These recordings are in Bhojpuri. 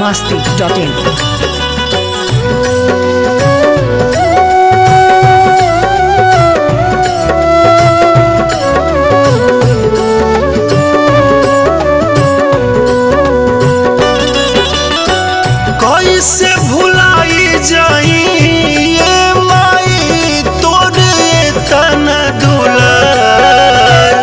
masti.in. कैसे भुलाई जाई ये माई तोरे तन दुलार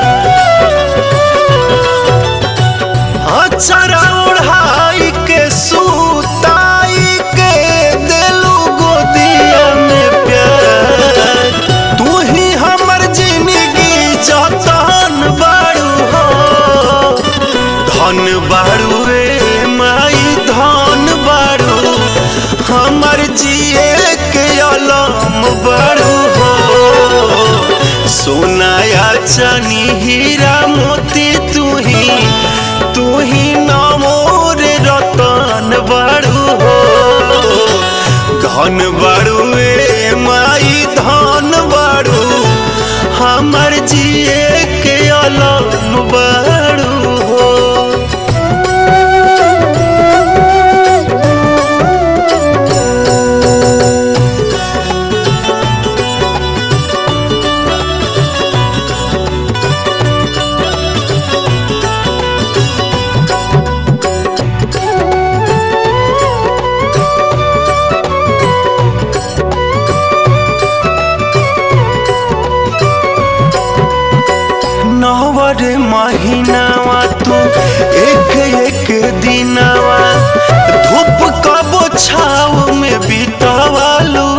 अचरा ओढ़ाई के सुताई के दिलू गोदिया में प्यार तू ही हमर जिंदगी जतन बाड़ू हो धन बाड़ू रे माई धन बाड़ू हमर जिए के अलम बाड़ू हो सोनाया चनी हीरा मोती तू ही तू ही नमोर रतन बाड़ू हो धन बाड़ू ए माई धन बाड़ू हमर जिए के अलम बाड़ू हो नवर महीनावा तू एक एक दिनावा धूप कबो छाव में बितावालू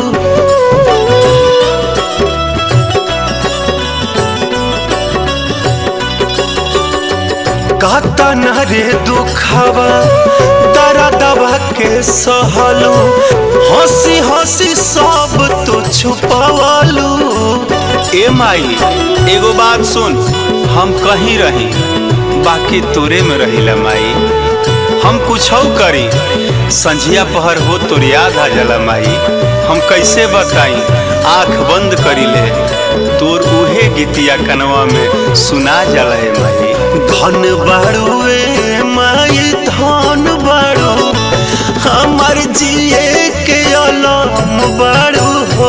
काता न रे दुखावा दरा दबा के सहलू हंसी हंसी सब तो छुपावालू ए माई एगो बात सुन हम कहीं रही बाकी तोरे में रहिला माई हम कुछ करी संझिया पहर हो तोर याद आ जाला माई हम कैसे बताई आंख बंद करी ले तोर उहे गीतिया कनवा में सुना जाला है माई धन बाड़ू ए माई धन बाड़ू हमर जिए के अलम बाड़ू हो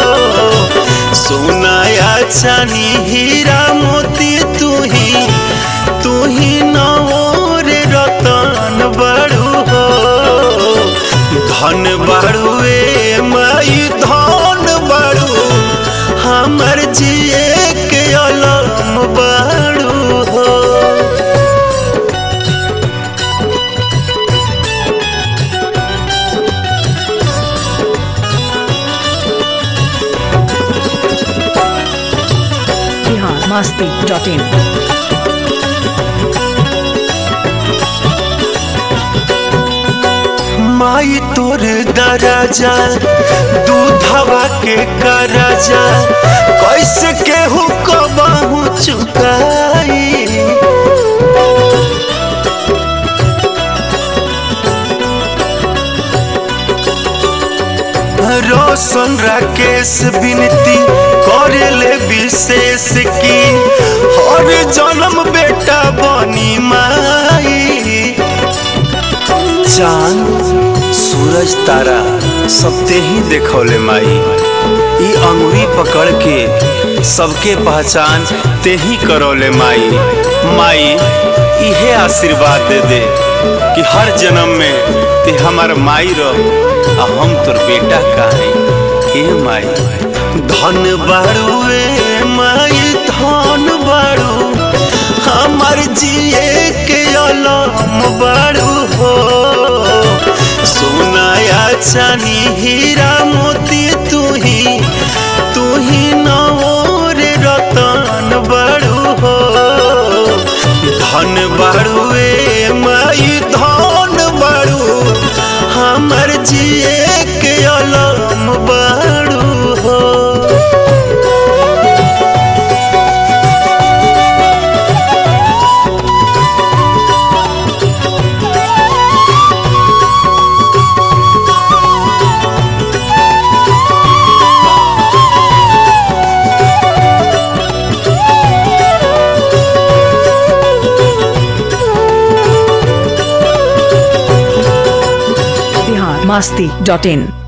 सोनाया चानी हीरा मोती तू ही तू ही नवोर रतन बड़ू हो धन बड़ू ए माई धन बड़ू हमर जिए के अलम बड़ू हो Bihar masti.in. माई तोर दराजा दूधवा के करजा कैसे केहू कबहू चुकाई रोशन राकेश विनती करेले विशेष की हर जन्म बेटा बनी माई चांद सूरज तारा सब ते ही देखौले माई ई अंगुरी पकड़ के सबके पहचान ते ही करौले माई माई इहे आशीर्वाद दे दे कि हर जन्म में ते हमार माई रह आ हम तोर बेटा काहे ए माई धन बाड़ू ए माई धन बाड़ू हमर जिए के अलम बाड़ू हो सोनाया चानी हीरा मोती तू ही तू ही नवोर रतन बाड़ू हो धन बाड़ू ए माई धन बाड़ू हमर जिए के अलम बाड़ू हो masti.in